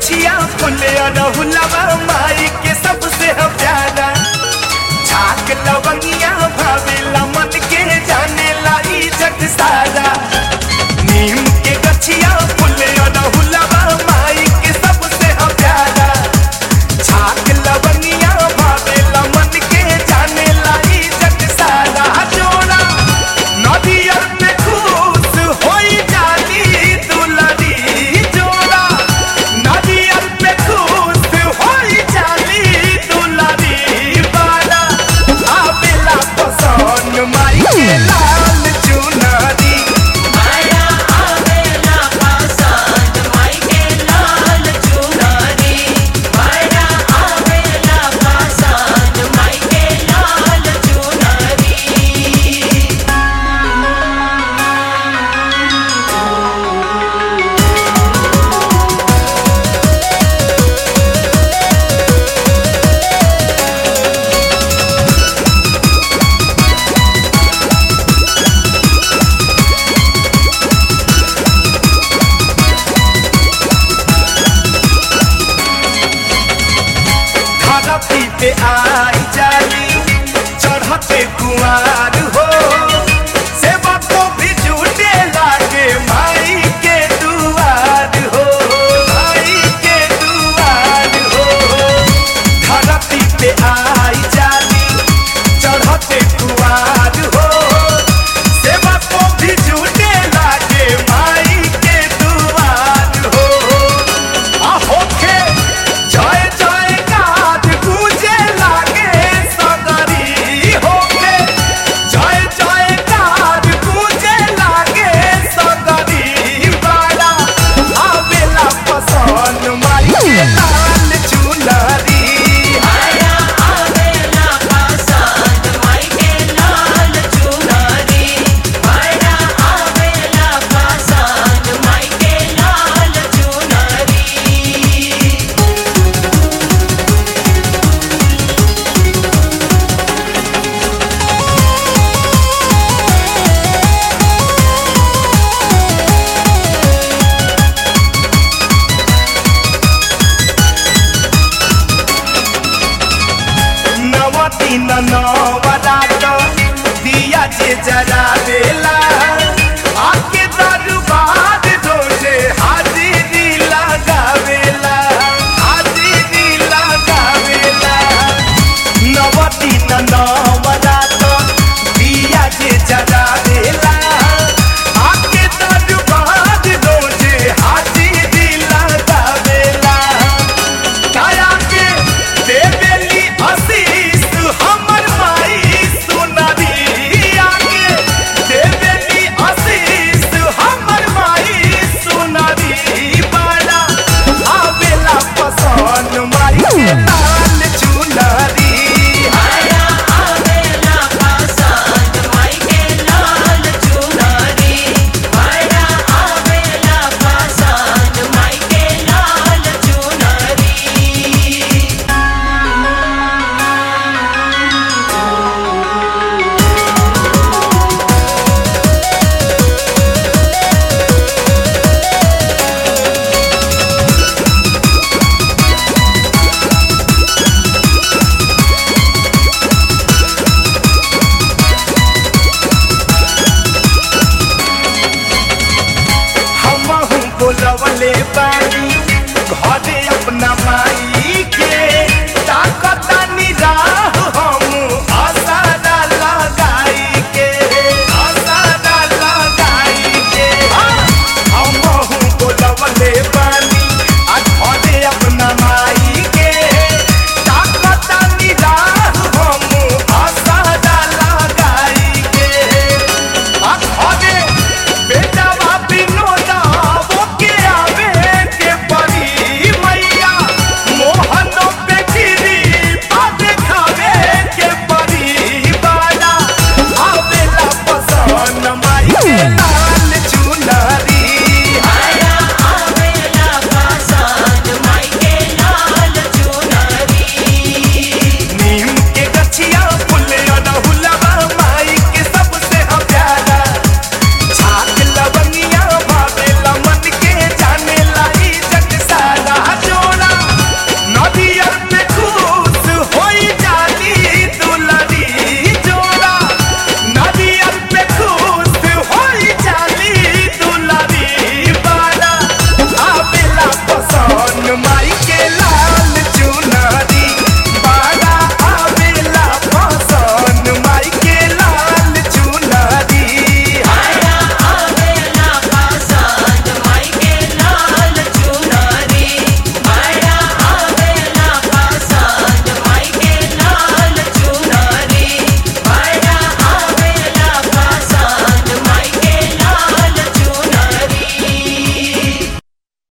गछिया फुले अरहुलवा माई के सबसे हम प्यारा झाक लवंगिया भावेला मन के जाने लाई जग सारा नीम के गछिया फुले अरहुलवा माई के सबसे हम प्यारा झाक लवंगिया भावेला मन के जाने लाई जग सारा जोड़ा नदियर पे खुश होई जाली दुलरी जोड़ा नदियर पे खुश होई जाली दुलरी बाला आवेला पसंद माई के लाल चुनरी माया आवेला पसंद माई के लाल चुनरी माया आवेला पसंद माई के लाल चुनरी धरती पे आई जाली चढ़ते कुआर हो सेवा को भी झूठे लागे माई के दुआर हो माई के दुआर हो धरती पे आई जाली चढ़ते कुआर हो सेवा को भी झूठे लागे माई के दुआर हो होखे जय जय गाथ गूंजे लागे सगरी होखे जय जय गाथ गूंजे लागे सगरी बाला आवेला पसंद माई के लाल चुनरी माया आवेला पसंद माई के लाल चुनरी माया आवेला पसंद माई के लाल चुनरी नवती नवरात दिया जे जरा देला आके दरबार रोजे हाजिरी लगावेला हाजिरी लगावेला नवती नवरात दिया जे जरा देला आके दरबार रोजे हाजिरी लगावेला काया के देवेली आशीष हमर माई सुनरी आके देवेली आशीष हमर माई सुनरी बाला आवेला पसंद माई के लाल चुनरी माया आवेला पसंद माई के लाल चुनरी माया आवेला पसंद माई के लाल चुनरी हमहू बोलवले बानी घरे अपना माई